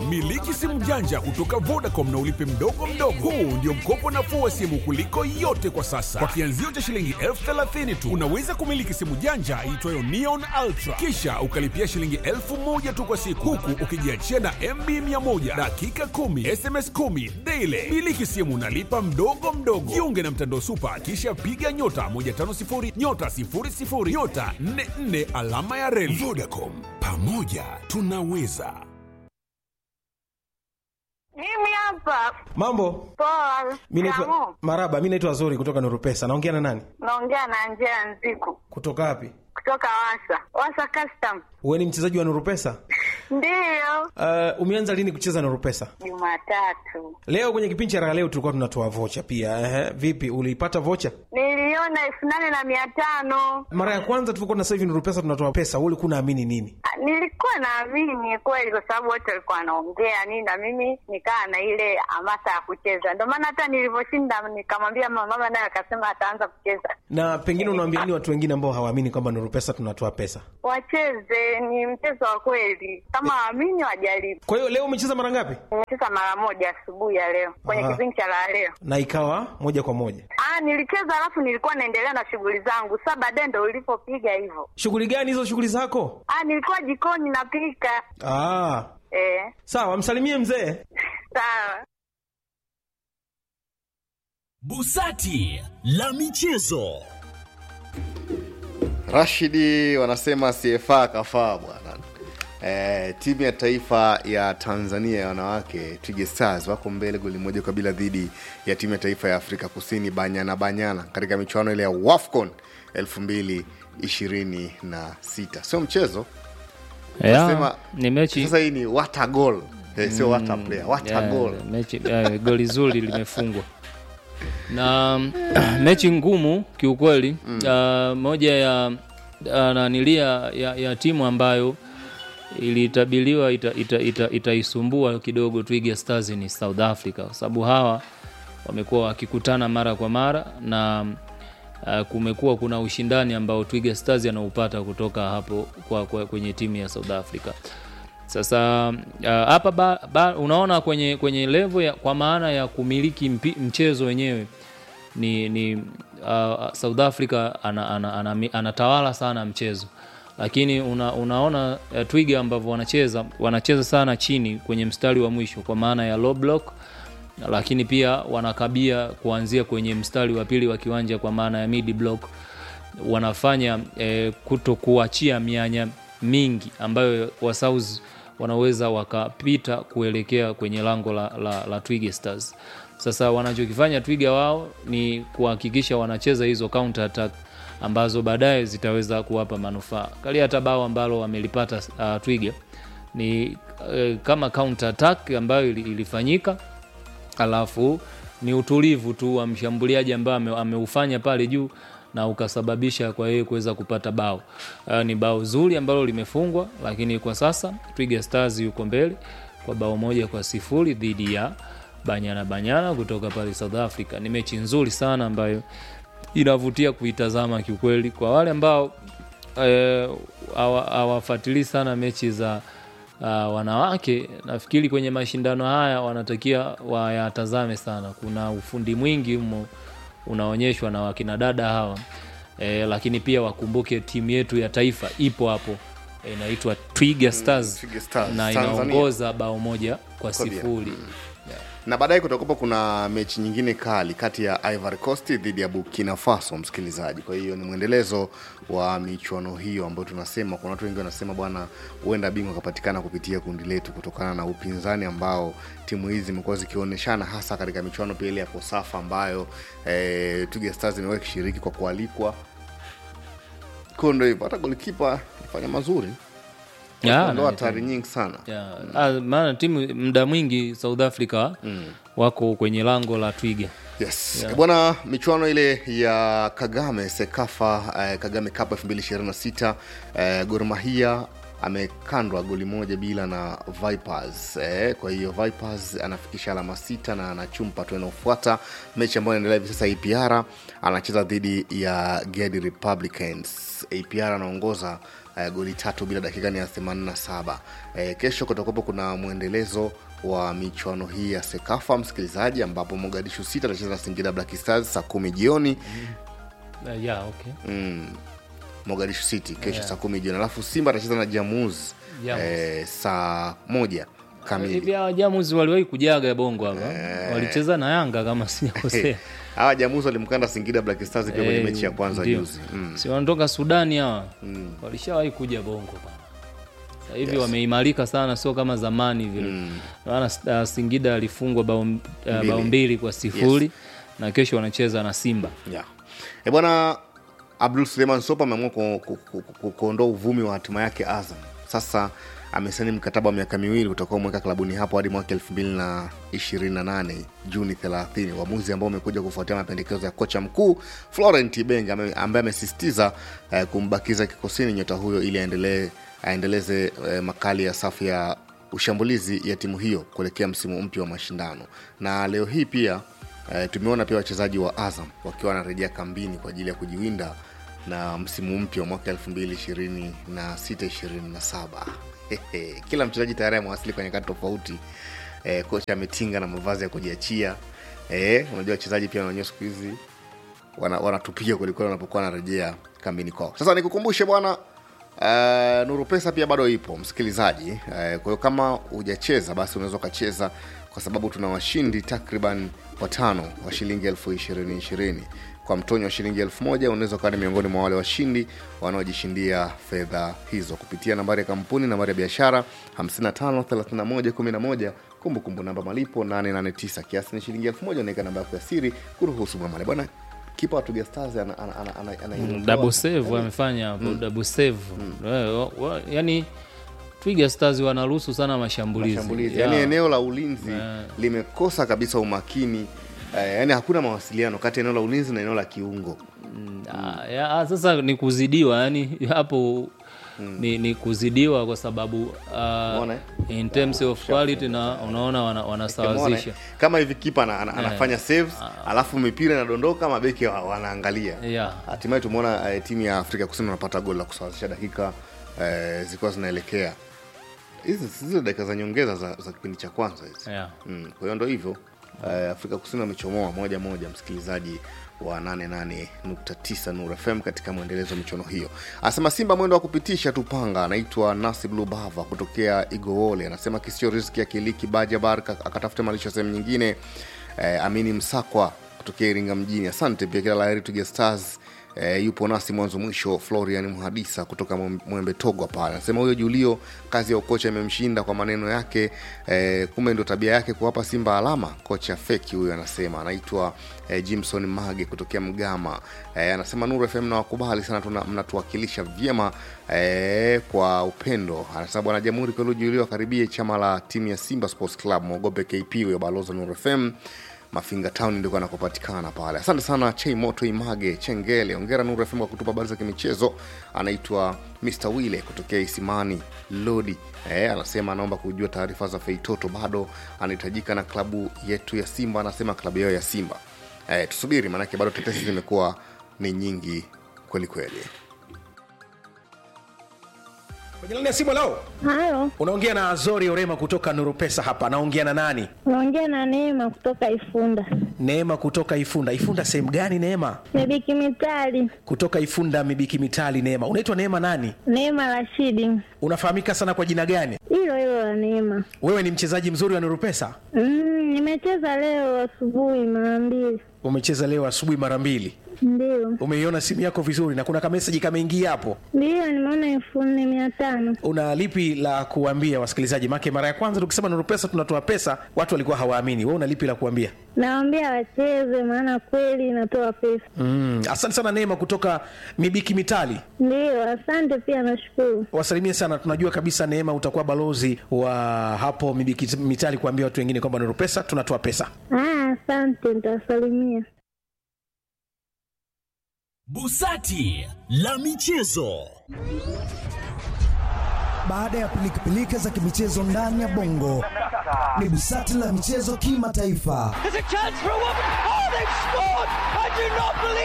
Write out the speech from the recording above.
Miliki simu janja kutoka Vodacom na ulipe mdogo mdogo. Huu ndio mkopo nafuu wa simu kuliko yote kwa sasa. Kwa kianzio cha shilingi elfu thelathini tu unaweza kumiliki simu janja iitwayo Neon Ultra, kisha ukalipia shilingi elfu moja tu kwa siku, huku ukijiachia na MB 100 dakika 10 SMS 10 daily. Miliki simu nalipa mdogo mdogo. Jiunge na mtandao Super, kisha piga nyota 150 nyota 00 nyota 44 alama ya reli. Vodacom, pamoja tunaweza. Mimi hapa Mambo, poa. mi naitwa Shikamoo. Maraba, mi naitwa Zuri kutoka Nurupesa. Naongea na nani? Naongea na Njea Nziku Kutoka wapi? kutoka Wasa Wasa Custom. Wewe ni mchezaji wa Nurupesa? Ndiyo, Uh, umeanza lini kucheza Nurupesa? Jumatatu Leo kwenye kipindi cha raha leo tulikuwa tunatoa vocha pia. Ehe, vipi uliipata vocha? niliona elfu nane na mia tano. Mara ya kwanza tulikuwa na sasa hivi Nurupesa tunatoa pesa, wewe ulikuwa unaamini nini? Ah, Nilikuwa naamini kweli, kwa sababu wote walikuwa wanaongea nini, na mimi nikaa na ile hamasa ya kucheza. Ndio maana hata nilivyoshinda nikamwambia mama, mama naye akasema ataanza kucheza. Na pengine unawaambia nini watu wengine ambao hawaamini kwamba Nurupesa tunatoa pesa? Wacheze, ni mchezo wa kweli, kama waamini wajaribu. Kwa hiyo leo umecheza mara ngapi? Nimecheza mara moja asubuhi ya leo kwenye Aha. kipindi cha la leo. Na ikawa moja kwa moja. Ah, nilicheza alafu nilikuwa naendelea na shughuli zangu. Sasa baadaye ndo ulipopiga hivyo. Shughuli gani hizo shughuli zako? Ah, nilikuwa jikoni napika. Ah, Eh, sawa, msalimie mzee. sawa. Busati la michezo. Rashidi wanasema CFA kafaa bwana. Eh, timu ya taifa ya Tanzania ya wanawake Twiga Stars wako mbele goli moja kwa bila dhidi ya timu ya taifa ya Afrika Kusini Banyana Banyana katika michuano ile ya WAFCON 2026. Sio mchezo. Yeah, Nasema, ni mechi Sasa hii ni what a goal. Eh, sio what a player, what a yeah, goal. mechi yeah, goli zuri limefungwa na mechi ngumu kiukweli uh, moja ya uh, nanilia ya, ya timu ambayo ilitabiliwa itaisumbua ita, ita, itaisumbua kidogo Twiga Stars ni South Africa kwa sababu hawa wamekuwa wakikutana mara kwa mara na uh, kumekuwa kuna ushindani ambao Twiga Stars anaupata kutoka hapo kwa, kwa, kwenye timu ya South Africa. Sasa uh, hapa ba, ba, unaona kwenye kwenye level ya, kwa maana ya kumiliki mpi, mchezo wenyewe ni, ni uh, South Africa ana, ana, ana, anatawala sana mchezo lakini una, unaona uh, Twiga ambavyo wanacheza wanacheza sana chini kwenye mstari wa mwisho kwa maana ya low block lakini pia wanakabia kuanzia kwenye mstari wa pili wa kiwanja kwa maana ya mid block wanafanya eh, kuto kuachia mianya mingi ambayo wa South wanaweza wakapita kuelekea kwenye lango la, la, la Twiga Stars. Sasa wanachokifanya Twiga wao ni kuhakikisha wanacheza hizo counter attack ambazo baadaye zitaweza kuwapa manufaa. Kali hata bao ambalo wamelipata uh, Twiga ni uh, kama counter attack ambayo ili- ilifanyika alafu ni utulivu tu wa mshambuliaji ambaye ame, ameufanya pale juu na ukasababisha kwa yeye kuweza kupata bao. Uh, ni bao zuri ambalo limefungwa, lakini kwa sasa Twiga Stars yuko mbele kwa bao moja kwa sifuri dhidi ya Banyana Banyana kutoka pale South Africa. Ni mechi nzuri sana ambayo inavutia kuitazama kiukweli kwa wale ambao eh, hawa- hawafuatilii sana mechi za uh, wanawake nafikiri kwenye mashindano haya wanatakiwa wayatazame sana kuna ufundi mwingi mmo unaonyeshwa na wakina dada hawa e, lakini pia wakumbuke timu yetu ya taifa ipo hapo eh, inaitwa Twiga Stars, Twiga Stars, na Tanzania. inaongoza bao moja kwa Kwa bila. sifuri na baadaye kutakuwa kuna mechi nyingine kali kati ya Ivory Coast dhidi ya Burkina Faso, msikilizaji. Kwa hiyo ni mwendelezo wa michuano hiyo ambayo tunasema, kuna watu wengi wanasema bwana, huenda bingwa akapatikana kupitia kundi letu kutokana na upinzani ambao timu hizi zimekuwa zikionyeshana, hasa katika michuano pia ile ya Kosafa ambayo eh, Twiga Stars imewahi kushiriki kwa kualikwa. Kwa ndo hivyo, hata golikipa fanya mazuri, Ya, ndo na- hatari nyingi sana. Ya, ah, maana timu muda mwingi South Africa wako kwenye lango la Twiga Yes. Yeah. Bwana, michuano ile ya Kagame Sekafa eh, Kagame Cup 2026 eh, Gor Mahia amekandwa goli moja bila na Vipers eh, kwa hiyo Vipers anafikisha alama sita na anachumpa tu inaofuata mechi ambayo inaendelea hivi sasa. APR anacheza dhidi ya Gedi Republicans. APR anaongoza eh, goli tatu bila dakika ni ya 87 eh, kesho kutakuwepo kuna mwendelezo wa michuano hii ya sekafa msikilizaji ambapo mogadishu sita atacheza na singida black stars saa kumi jioni Uh, yeah, okay. mm, mogadishu city kesho saa kumi jioni alafu simba atacheza na jamuz Jamuz. eh, saa moja kamili hivi hawa jamuzi waliwahi kujaga bongo hapa walicheza na yanga kama sijakosea hawa jamuzi walimkanda singida black stars pia kwenye Eh, mechi ya kwanza ndio. juzi mm. si wanatoka sudani hawa walishawahi kuja bongo bana Sasa hivi wameimarika sana sio kama zamani vile maana uh, singida alifungwa bao uh, bao mbili kwa sifuri na kesho wanacheza na simba yeah. e bwana abdul suleiman sopa ameamua ku- ku- ku- ku- kuondoa uvumi wa hatima yake azam sasa amesaini mkataba wa miaka miwili utakaomweka klabuni hapo hadi mwaka 228 juni 30 uamuzi ambao umekuja kufuatia mapendekezo ya kocha mkuu florent ibenge ame- ambaye amesisitiza eh, kumbakiza kikosini nyota huyo ili aendelee aendeleze eh, makali ya safu ya ushambulizi ya timu hiyo kuelekea msimu mpya wa mashindano na leo hii pia eh, tumeona pia wachezaji wa azam wakiwa wanarejea kambini kwa ajili ya kujiwinda na msimu mpya wa mwaka 226 27 kila mchezaji tayari amewasili kwa nyakati tofauti eh, kocha ametinga na mavazi ya kujiachia eh, unajua wachezaji pia wenyewe siku hizi wana- wanatupiga kwelikweli wanapokuwa wanarejea kambini kwao sasa nikukumbushe bwana Uh, nuru pesa pia bado ipo msikilizaji uh, kwa hiyo kama hujacheza basi unaweza ukacheza kwa sababu tuna washindi takriban watano wa shilingi elfu ishirini ishirini kwa mtonyo wa shilingi elfu moja unaweza ukawa ni miongoni mwa wale washindi wanaojishindia fedha hizo kupitia nambari ya kampuni nambari ya biashara 553111 kumbukumbu namba malipo 889 kiasi ni shilingi elfu moja unaweka namba yako ya siri kuruhusu mwamale bwana kipa wa Twiga Stars ana, ana, ana, ana, ana, ana double save amefanya hapo double save Eh, wa- wa- yani twiga stars wanaruhusu sana mashambulizi, mashambulizi Yeah. yani eneo la ulinzi limekosa kabisa umakini eh, yani hakuna mawasiliano kati ya eneo la ulinzi na eneo la kiungo Ah, ya, ah, sasa ni kuzidiwa yani hapo ni, ni kuzidiwa kwa sababu Umeona, uh, eh? in terms of quality na unaona wana, Umeona, wanasawazisha eh? kama hivi kipa ana, ana, anafanya saves alafu mipira inadondoka mabeki wa- wanaangalia yeah. hatimaye tumeona eh, timu ya afrika kusini wanapata goli la kusawazisha dakika eh, zikiwa zinaelekea hizi zile dakika za nyongeza za, za kipindi cha kwanza hizi Yeah. mm, kwa hiyo ndo hivyo eh, afrika kusini wamechomoa moja moja msikilizaji wa 88.9 Nuru FM katika mwendelezo wa michuano hiyo. Anasema Simba mwendo wa kupitisha tu panga. Anaitwa Nasib Lubava kutokea Igowole, anasema kisio riski ya Kiliki Bajabar ka- akatafute malisho sehemu nyingine. Eh, Amini Msakwa kutokea Iringa mjini, asante pia, kila laheri Twiga Stars. E, yupo nasi mwanzo mwisho florian mhadisa kutoka Mwe- mwembe togwa pale anasema huyo julio kazi ya ukocha imemshinda kwa maneno yake e, kumbe ndo tabia yake kuwapa simba alama kocha feki huyo anasema anaitwa e, jimson mage kutokea mgama e, anasema nuru fm nawakubali sana tuna- mnatuwakilisha vyema e, kwa upendo anasema bwana jamhuri kwelu julio akaribie chama la timu ya simba sports club mwogope kp huyo balozi wa nuru fm mafinga town ndiko anakopatikana pale asante sana chei moto image chengele ongera nuru fm kwa kutupa habari za kimichezo anaitwa mr wile kutokea isimani lodi eh, anasema anaomba kujua taarifa za feitoto bado anahitajika na klabu yetu ya simba anasema klabu yao ya simba eh, tusubiri maanake bado tetesi zimekuwa ni nyingi kweli kweli kwenye laini ya simu leo Halo, unaongea na azori orema kutoka nuru pesa hapa naongea na nani naongea na Neema kutoka Ifunda. neema kutoka ifunda ifunda sehemu gani neema Mibiki Mitali, kutoka ifunda mibiki mitali neema unaitwa neema nani Neema Rashidi, unafahamika sana kwa jina gani hilo hilo la Neema. wewe ni mchezaji mzuri wa nuru pesa Mm, nimecheza leo asubuhi mara mbili, umecheza leo asubuhi mara mbili ndio umeiona simu yako vizuri na kuna kameseji kameingia hapo ndio, nimeona elfu nne mia tano. una lipi la kuambia wasikilizaji make mara ya kwanza tukisema nuru pesa tunatoa pesa watu walikuwa hawaamini we una lipi la kuambia Nawaambia wacheze, maana kweli inatoa pesa. mm, asante sana neema kutoka mibiki mitali Ndio, asante pia, nashukuru. wasalimie sana tunajua kabisa neema utakuwa balozi wa hapo mibiki mitali kuambia watu wengine kwamba nuru pesa tunatoa pesa Ah, asante, nitawasalimia. Busati la michezo. Baada ya pilikapilika za kimichezo ndani ya bongo, ni busati la michezo kimataifa. There's a chance for a woman. Oh, they've scored! I do not believe